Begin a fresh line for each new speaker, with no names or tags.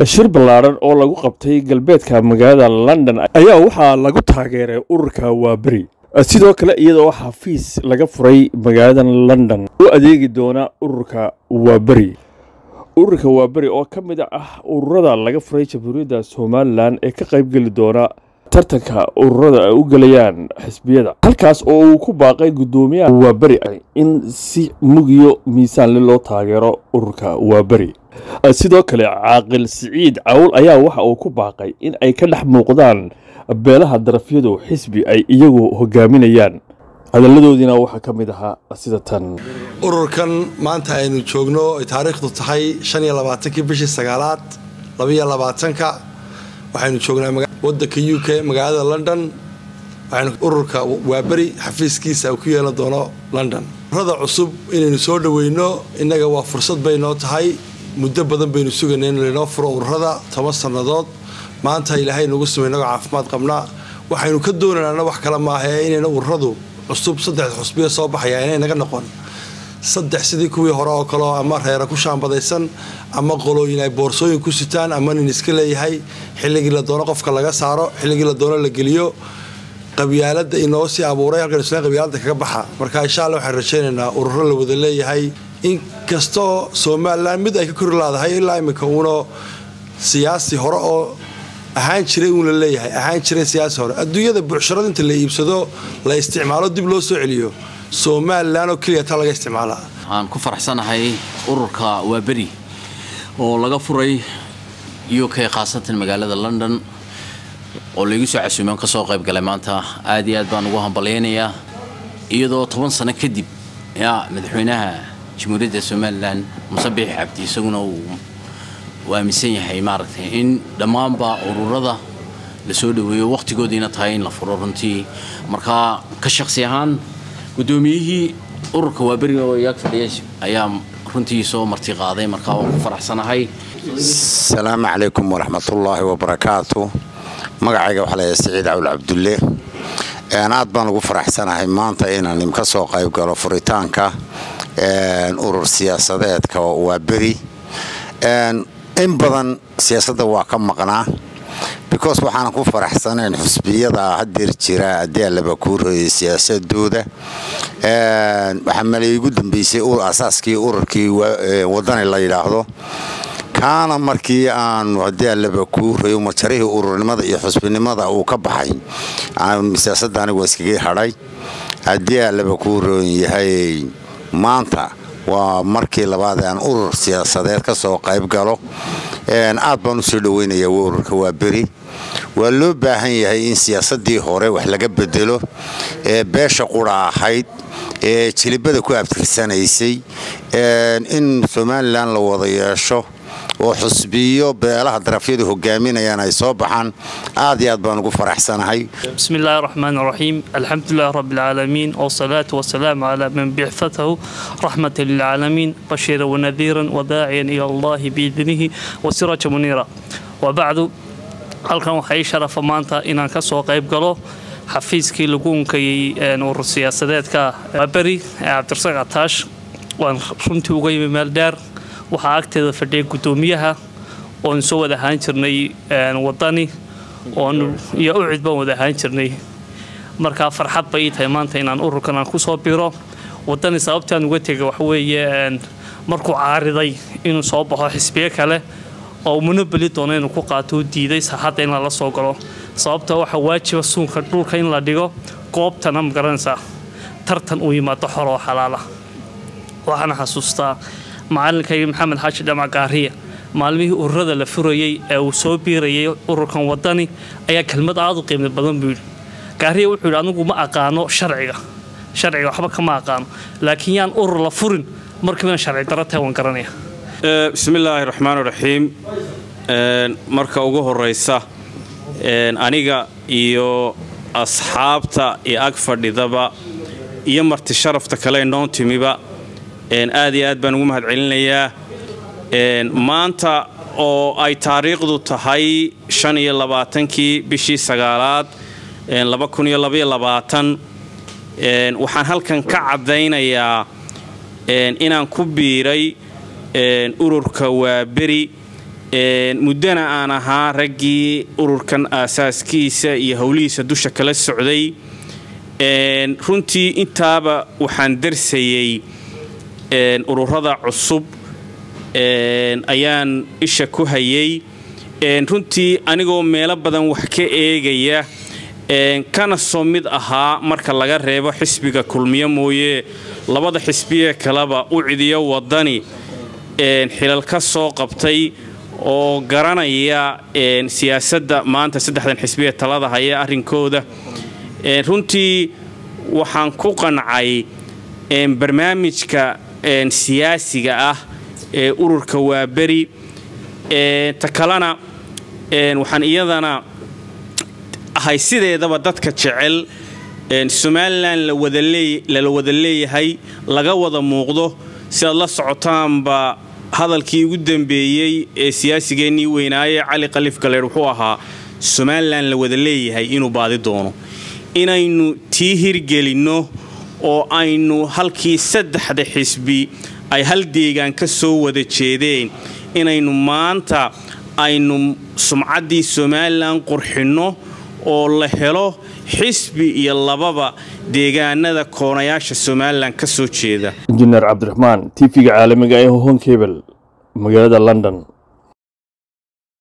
shir ballaaran oo lagu qabtay galbeedka magaalada london ayaa waxaa lagu taageeray ururka waaberi sidoo kale iyadoo xafiis laga furay magaalada london u adeegi doona ururka waaberi ururka waaberi oo ka mid ah ururada laga furay jamhuuriyadda somalilan ee ka qaybgeli doona tartanka ururada ay u gelayaan xisbiyada halkaas oo uu ku baaqay guddoomiyaha waaberi in si mugiyo miisaanle loo taageero ururka waaberi sidoo kale caaqil siciid cawl ayaa waxa uu ku baaqay in ay ka dhex muuqdaan beelaha darafyadu xisbi ay iyagu hogaaminayaan hadalladoodiina waxaa ka mid ahaa sida tan
ururkan maanta aynu joogno ay taariikhdu tahay shan iyo labaatankii bishii sagaalaad labaiyo labaatanka waxaynu joognaa wadanka u k magaalada london waxaynu ururka waaberi xafiiskiisa ku yeelan doono london ururada cusub inaynu soo dhaweyno innaga waa fursad baynoo tahay muddo badan baynu sugaynay in laynoo furo ururada toban sannadood maanta ilaahay nagu sumay inagoo caafimaad qabnaa waxaynu ka doonaynana wax kale maahae inayna ururadu cusub saddex xusbiya soo baxaya inay naga noqon saddex sidii kuwii hore oo kaleo ama reera ku shaambadaysan ama qolooyin ay boorsooyin ku sitaan ama nin iska leeyahay xilligii la doono qofka laga saaro xilligii la doono la geliyo qabyaalada inoo sii abuuray halkan isla qabyaalada kaga baxa marka insha alla waxaan rajaynaynaa ururo la wada leeyahay inkastoo somalilan mid ay ka kori laadahay ilaa iminka uuna siyaasi hore oo ahaan jiray uun la leeyahay ahaan jiray siyaasi hore adduunyada bucsharada inta la iibsado la isticmaalo dib loo soo celiyo somalilan oo keliya taa laga isticmaalaa
waxaan ku faraxsanahay ururka waaberi oo laga furay u k khaasatan magaalada london oo laigu soo casuumaan ka soo qayb galay maanta aad iyo aad baan ugu hambalyaynayaa iyadoo toban sano kadib yaa madaxweynaha jamhuuriyadda somalilan musabix cabdi isaguna uu aaminsan yahay maaragtay in dhammaanba ururada la soo dhaweeyo wakhtigoodiina tahay in la furo runtii markaa ka shaqsi ahaan guddoomiyihii ururka waaberi oo iyaag fadhiya ayaa runtii soo marti qaaday markaa waan ku faraxsanahay
asalaamu calaykum waraxmatullaahi wabarakaatu magacayga waxaa layahay siciid cawl cabdulle aad baan ugu faraxsanahay maanta inaan ka soo qayb galo furitaanka urur siyaasadeedka waaberi in badan siyaasadda waa ka maqnaa because waxaanan ku faraxsanayn xusbiyada hadeer jira haddii allaba kuu royay siyaasadooda waxaa malaygu dambeysay asaaskii ururkii wadani la yidhaahdo kaana markii aanu haddii allaba kuu royo majarihii ururnimada iyo xusbinimada uu ka baxay siyaasadda anigu iskaga hadhay haddii allaba kuu roon yahay maanta waa markii labaad aan urur siyaasadeed ka soo qayb galo aad baan u soo dhaweynayaa ururka waa beri waa loo baahan yahay in siyaasadii hore wax laga bedelo ee beesha qura ahayd ee jilibada ku abtirsanaysay in somalilan la wada yeesho oo xusbiyo beelaha darafyadu hogaaminayaan ay soo baxaan aad iyo aad baan ugu faraxsanahay
بسم الله الرحمن الرحيم الحمد لله رب العالمين والصلاة والسلام على من بعثته رحمة للعالمين بشيرا ونذيرا وداعيا إلى الله بإذنه وسراجا منيرا وبعد halkan waxaa ii sharafa maanta inaan ka soo qayb galo xafiiskii lagu unkayay urur siyaasadeedka beri ee cabdirasaaq ataash waan runtii uga yimi meel dheer waxaa agteeda fadhiya guddoomiyaha oon soo wada ahaan jirnay wadani oon iyo ucid baan wada ahaan jirnay markaa farxad bay ii tahay maanta inaan ururkan aan kusoo biro wadani sababtaan uga tegay waxaweeye markuu caariday inuu soo baxo xisbiyo kale oo munabeli doono inuu ku qaato u diiday saaxadda in lala soo galo sababta waxaa waajiba suunka dhulka in la dhigo goobtana magaranaysaa tartan uu yimaado xor oo xalaala waxaana xasuustaa macalinkayga maxamed xaaji dhamac gaariya maalmihii ururada la furayey ee uu soo biirayay ururkan wadani ayaa kelmad aada u qiimo badan buu yidhi gaariya wuxuu yidhi anigu ma aqaano sharciga sharciga waxba kama aqaano laakiin yaan urur la furin markiibana sharci daro tahay waan garanaya
bismillaahi raxmaan raxiim marka ugu horeysa aniga iyo asxaabta iyo ag fadhidaba iyo marti sharafta kale noo timiba aad iyo aad baan ugu mahad celinayaa maanta oo ay taariikhdu tahay shan iyo labaatankii bishii sagaalaad laba kun iyo labaiyo labaatan waxaan halkan ka caddaynayaa inaan ku biiray ururka waaberi muddana aan ahaa raggii ururkan aasaaskiisa iyo howlihiisa dusha kala socday runtii intaaba waxaan darsayey ururada cusub ayaan isha ku hayay runtii anigoo meelo badan wax ka eegaya kana soo mid ahaa marka laga reebo xisbiga kulmiyo mooye labada xisbiyee kaleba u cidiyo wadani xilal ka soo qabtay oo garanaya siyaasadda maanta saddexdan xisbiyee talada haya arrinkooda runtii waxaan ku qancay barnaamijka siyaasiga ah ee ururka waaberi ta kalena waxaan iyadana ahay sideedaba dadka jecel somalilan lala wada leeyahay laga wada muuqdo si aad la socotaanba hadalkii ugu dambeeyey ee siyaasigeennii weynaaye cali kalif galeer wuxuu ahaa somalilan la wada leeyahay inuu baadi doono inaynu tii hirgelinno oo aynu halkii saddexda xisbi ay hal deegaan ka soo wada jeedeen inaynu maanta aynu sumcaddii somalilan qurxinno oo la helo xisbi iyo lababa deegaanada koonayaasha somalilan ka soo jeeda
injineer cabdiraxmaan tv-ga caalamiga ee honkebel magaalada london